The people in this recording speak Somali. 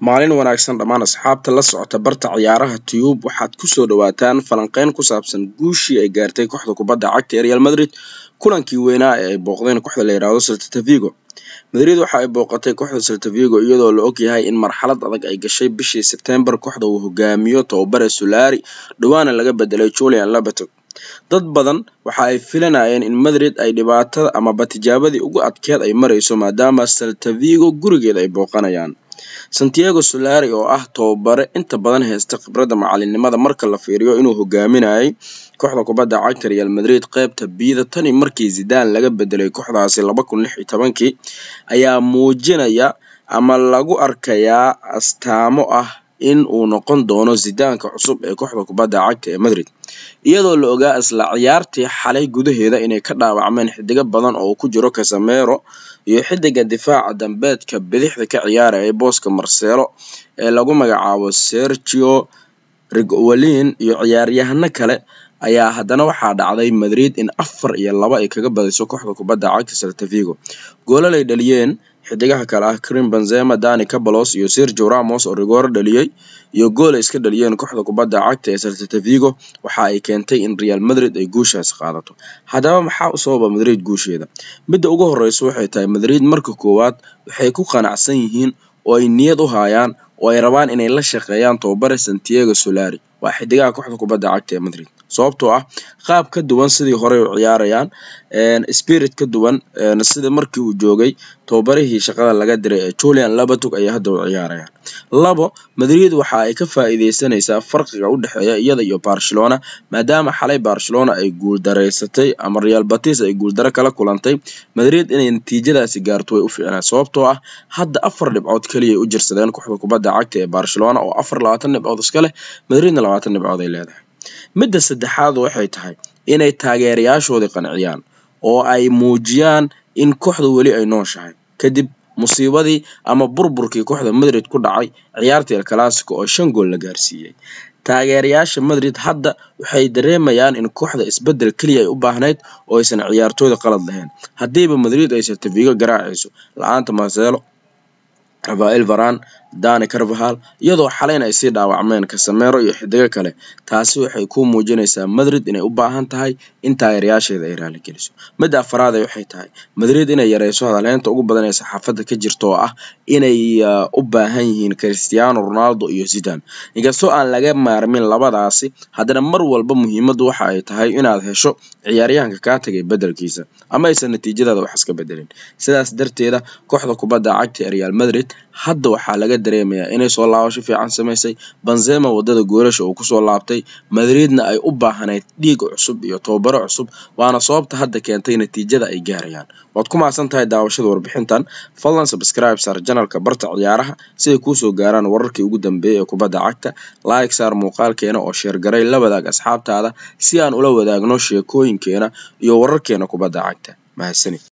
Maalin wanaagsan dhammaan asxaabta la socota barta ciyaaraha Tube waxaad ku soo dhawaataan falanqeyn ku saabsan guushii ay gaartay kooxda kubadda cagta ee Real Madrid kulankii weynaa ee ay booqdeen kooxda la yiraahdo Celta Vigo. Madrid waxa ay booqatay kooxda Celta Vigo iyadoo la og yahay in marxalad adag ay gashay bishii Sebtembar kooxda uu hogaamiyo tababare Solari dhawaana laga bedelay Julian Lopetegui. Dad badan waxa ay filanayeen in Madrid ay dhibaatada amaba tijaabadii ugu adkeyd ay mareyso maadaama Celta Vigo gurigeeda ay booqanayaan. Santiago Solari oo ah tababare inta badan haysta khibradda macalinimada marka la fiiriyo inuu hogaaminayay kooxda kubadda cagta Real Madrid qeybta Bida tani markii Zidane laga bedelay kooxdaasi laba kun lix iyo tobankii ayaa muujinaya ama lagu arkayaa astaamo ah in uu noqon doono Zidane-ka cusub ee kooxda kubadda cagta ee Madrid iyadoo la ogaa isla ciyaartii xalay gudaheeda inay ka dhaawacmeen xidiga badan oo uu ku jiro Casemiro iyo xidiga difaaca dambeedka bidixda ka ciyaarayay booska Marcelo ee lagu magacaabo Sergio Higuain iyo ciyaaryahano kale ayaa haddana waxaa dhacday Madrid in afar iyo laba ay kaga badiso kooxda kubadda cagta Celta Vigo goolal ay dhaliyeen xidigaha kale ah Karim Benzema, Dani Ceballos iyo Sergio Ramos oo rigooro dhaliyay iyo gool ay iska dhaliyeen kooxda kubadda cagta ee Celta Vigo waxa ay keentay in Real Madrid ay guushaas qaadato haddaba maxaa u sababa Madrid guusheeda midda ugu horeysa waxay tahay Madrid marka koowaad waxay ku qanacsan yihiin oo ay niyad u hayaan oo ay rabaan inay la shaqeeyaan tababare Santiago Solari waa xidigaha kooxda kubadda cagta ee Madrid sababtoo ah qaab ka duwan sidii hore u ciyaarayaan spirit ka duwan sida markii uu joogay tababarihii shaqada laga diray ee Julian Lopetegui ayay hadda u ciyaarayaan labo Madrid waxa ay ka faa'iideysanaysaa farqiga u dhexeeya iyada iyo Barcelona maadaama xalay Barcelona ay guuldareysatay ama Real Betis ay guuldaro kala kulantay Madrid inay natiijadaasi gaarto way u fiicnaa sababtoo ah hadda afar dhibcood kaliya ay u jirsadeen kooxda kubadda cagta ee Barcelona oo afar labaatan dhibcood iska leh Madridna labaatan dhibcood ay leedahay midda saddexaad waxay tahay inay taageerayaashoodii qanciyaan oo ay muujiyaan in kooxda weli ay nooshahay kadib musiibadii ama burburkii kooxda Madrid ku dhacay ciyaartii El Clasico oo shan gool la gaarsiiyey taageerayaasha Madrid hadda waxay dareemayaan in kooxda isbedel kaliya ay u baahnayd oo aysan ciyaartooyda qalad lahayn haddiiba Madrid ay Celta Vigo garaacayso la-aanta Marcelo Rafael Varane Dani Carvajal iyadoo xalayna ay sii dhaawacmeen Casemiro iyo xidigo kale taasi waxay ku muujinaysaa Madrid inay u baahan tahay in taageerayaasheeda ay raali geliso midda afraad waxay tahay Madrid inay yareyso hadalheynta ugu badan ee saxaafadda ka jirta oo ah inay u baahan yihiin Cristiano Ronaldo iyo Zidane inkastoo aan laga maarmin labadaasi haddana mar walba muhiimaddu waxa ay tahay inaad hesho ciyaaryahanka kaa tagay bedelkiisa ama aysan natiijadaada wax iska bedelin sidaas darteeda kooxda kubadda cagta ee Real Madrid hadda waxaa laga dareemayaa inay soo laabasho fiican samaysay Benzema wadada goolasha uu kusoo laabtay Madridna ay u baahnayd dhiig cusub iyo tababaro cusub waana sababta hadda keentay natiijada ay gaarayaan waad ku mahadsan tahay daawashada warbixintan fadlan subscribe saar janalka barta ciyaaraha si ay kuusoo gaaraan wararkii ugu dambeeyay ee kubadda cagta like saar muuqaalkeena oo sheer garay la wadaag asxaabtaada si aan ula wadaagno sheekooyinkeena iyo wararkeena kubadda cagta mahadsanid